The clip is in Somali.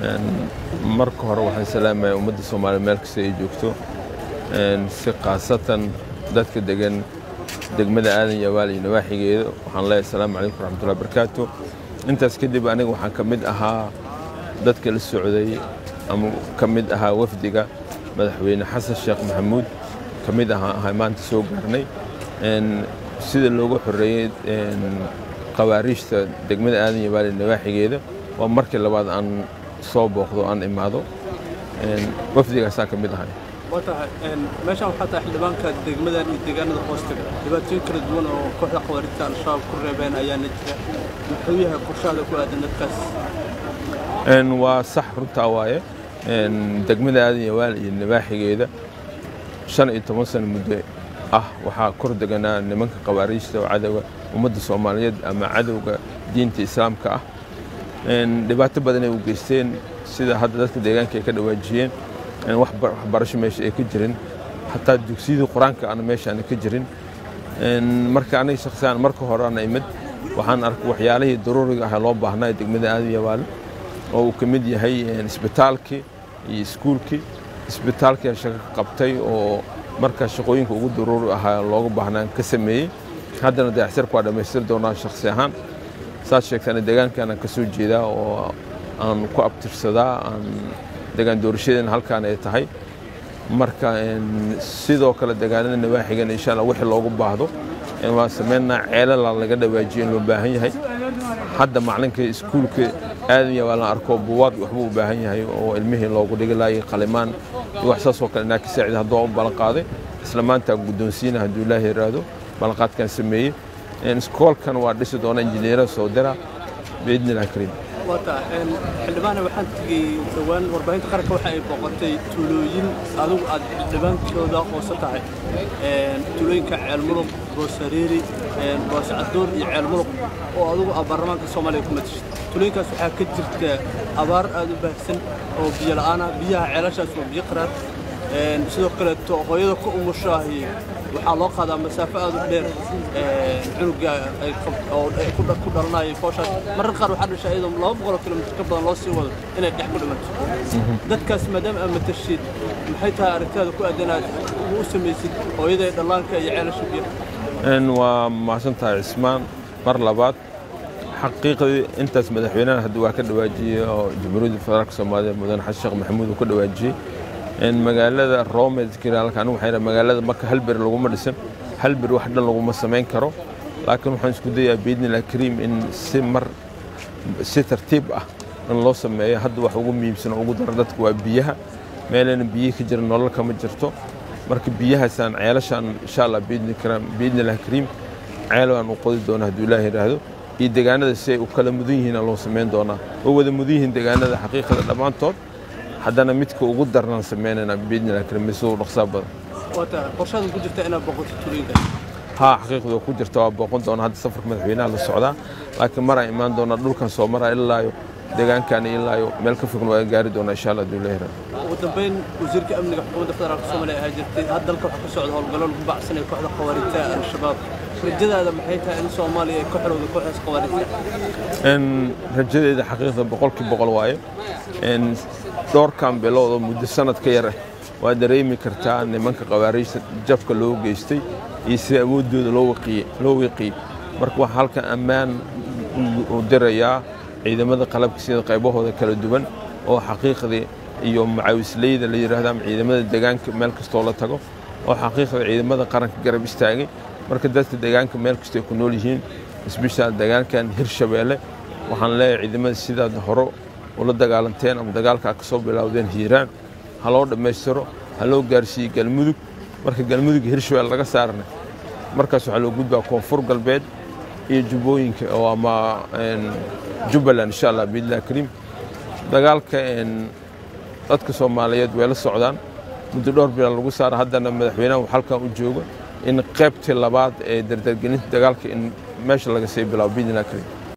marka hore waxaan salaamaya ummadda soomaaliya meel kasta ay joogto si khaasatan dadka degan degmada aadan yabaal iyo nawaaxigeeda waxaan leeyahay asalaamu calaykum waraxmatullahi barakaatu intaas kadib aniga waxaan ka mid ahaa dadka la socday ama ka mid ahaa wafdiga madaxweyne xasan sheekh maxamuud ka mid ahaa ahay maanta soo gaarnay sida looga xoreeyey qawaariijta degmada aadan yabaal iyo nawaaxigeeda waa markii labaad aan soo booqdo aan imaado wafdigaasaa ka mid ahay watahay meeshaan waxaa tahay xildhibaanka degmadan iyo deegaanada hoostaga dhibaatooyin kala duwan oo kooxda khawaarijta al-shabaab ku reebeen ayaana jira muxuu yahay qorshaada ku aadan dadkaas waa sax runtaa waaye degmada aadan yawaal iyo nawaaxigeeda shan iyo toban sano muddo ah waxaa kor deganaa nimanka qawaariijta oo cadowga ummadda soomaaliyeed ama cadowga diinta islaamka ah dhibaato badan ay u geysteen sida hadda dadka deegaanka ay ka dhawaajiyeen waxbarasho meesha ay ka jirin xataa dugsiyadii qur-aanka ana meeshaana ka jirin marka aniga shakhsiyaan marka hore ana imid waxaan arkay waxyaalihii daruuriga ah loo baahnaa degmada aadan yabaale oo uu ka mid yahay isbitaalkii iyo iskuulkii isbitaalkii shaqo ka qabtay oo markaa shaqooyinka ugu daruuri ahaa looga baahnaan ka sameeyey haddana dayacsirka waa dhammaystiri doonaa shakhsi ahaan saad sheegtana deegaankaanaan ka soo jeedaa oo aan ku abtirsadaa aan degaan doorashadeena halkaan ay tahay marka sidoo kale deegaanada nawaaxigan insha allah wixii loogu baahdo waa sameynaa ceelala laga dhawaajiyo in loo baahan yahay hadda macalinka iskuulka aadan waa la arko buwaag waxbuu u baahan yahay oo ilmihii loogu dhigi laayay qalimaan iyo wax saasoo kale inaa ka saacida hadduu u ballan qaaday isla maanta guddoonsiina hadduu ilaahi yiraahdo ballanqaadkan sameeyey iskoolkan waa dhisi doona injineera soo dira biidni illah kariim wata xildhibaane waxaan tegey dhowaan warbaahinta qaranka waxa ay booqatay tuulooyin adigu aad xildhibaankooda hoose tahay tuulooyinka ceelmuluq boosariiri booscadoor iyo ceelmuluq oo adigu aad baarlamaanka soomaaliya ku matashid tuulooyinkaas waxaa ka jirta abaar aad u baahsan oo biyo la'aan ah biyaha ceelashaas waa biyo qaraar sidoo kaleeto hooyada ku umushaahi waxaa loo qaadaa masaafo aad u dheer cunuga ku dhalanaya fooshaas marar qaar waxaa dhashaa iyadoo laba boqoloo kilomitr ka badan loo sii wado inay dhex ku dhimato dadkaas maadaama aad matashid maxay tahay aragtidaada ku aadan aad u samaysid hooyada dhallaanka iyo ceelasha biyo waa mahadsan tahay cismaan mar labaad xaqiiqdii intaas madaxweynaha hadda waa ka dhawaajiyey oo jamhuuriyadda federaalka soomaaliya mudane xasan sheekh maxamuud uu ka dhawaajiyey magaalada roomedkiraalka anigu waxay magaalada marka hal beri laguma dhisan hal beri wax dhan laguma samayn karo laakiin waxaan isku dayaa biidnillah kariim in si mar si tartiib ah in loo sameeyo hadda wax ugu muhiimsan oo ugu dara dadka waa biyaha meelana biyihi ka jira nolol kama jirto marka biyahaasaan ceelashaan insha allah biidnillah kariim ceel aan u qodi doona hadduu ilaah yidhaahdo iyo deegaanada si ay u kala mudan yihiin loo samayn doonaa oo wada mudan yihiin deegaanada xaqiiqada dhammaantood haddana midka ugu darnaan samaynayna biidnillah kariim mise u dhaqsaa badan wata qorshaada ku jirta inaad boqoto tuulooyinka haa xaqiiqdu ku jirta waa booqan doona hadda safarka madaxweynaha la socdaa laakiin maraan imaan doonaa dhulkan soo maraa ilaayo deegaankan ilaayo meel ka fogna waa gaari doonaa insha allah hadduu leeyahay ugu dambeyn wasiirka amniga xukuumadda federaalka soomaaliya ayaa jirtay had dalka waxaa ka socda howlgallo lagu bacsanaya kooxda khawaarijta al-shabaab rajadaada maxay tahay in soomaaliya ay ka xorowda kooxdaas khawaarijta rajadeeda xaqiiqda boqolkii boqol waaye dhowrkan bilood oo muddo sanad ka yar ah waa dareemi kartaa nimanka qawaariijta jabka loo geystay iyo sida awooddooda loo wiiqiyey marka waxaa halkan ammaan u dirayaa ciidamada qalabka sida qaybahooda kala duwan oo xaqiiqdii iyo macaawisleyda la yidhaahdo ama ciidamada deegaanka meel kastoo la tago oo xaqiiqda ciidamada qaranka garab istaagay marka dadka deegaanka meel kastay ku nool yihiin isbishaal deegaankan hirshabeelle waxaan leeyahay ciidamada sidaad hore ula dagaalanteen ama dagaalka ka soo bilowdeen hiiraan ha loo dhammaystiro ha loo gaarsiiyey galmudug marka galmudug hirshabelle laga saarna markaas waxaa loo gudbaa koonfur galbeed iyo jubbooyinka oo ama jubbaland insha allah biidlah kariim dagaalka dadka soomaaliyeed way la socdaan muddo dhowr bilaa lagu saara haddana madaxweynaha uu halkan u joogo in qaybtii labaad ee dardargelinta dagaalka in meesha laga sii bilaabo biidlah kariim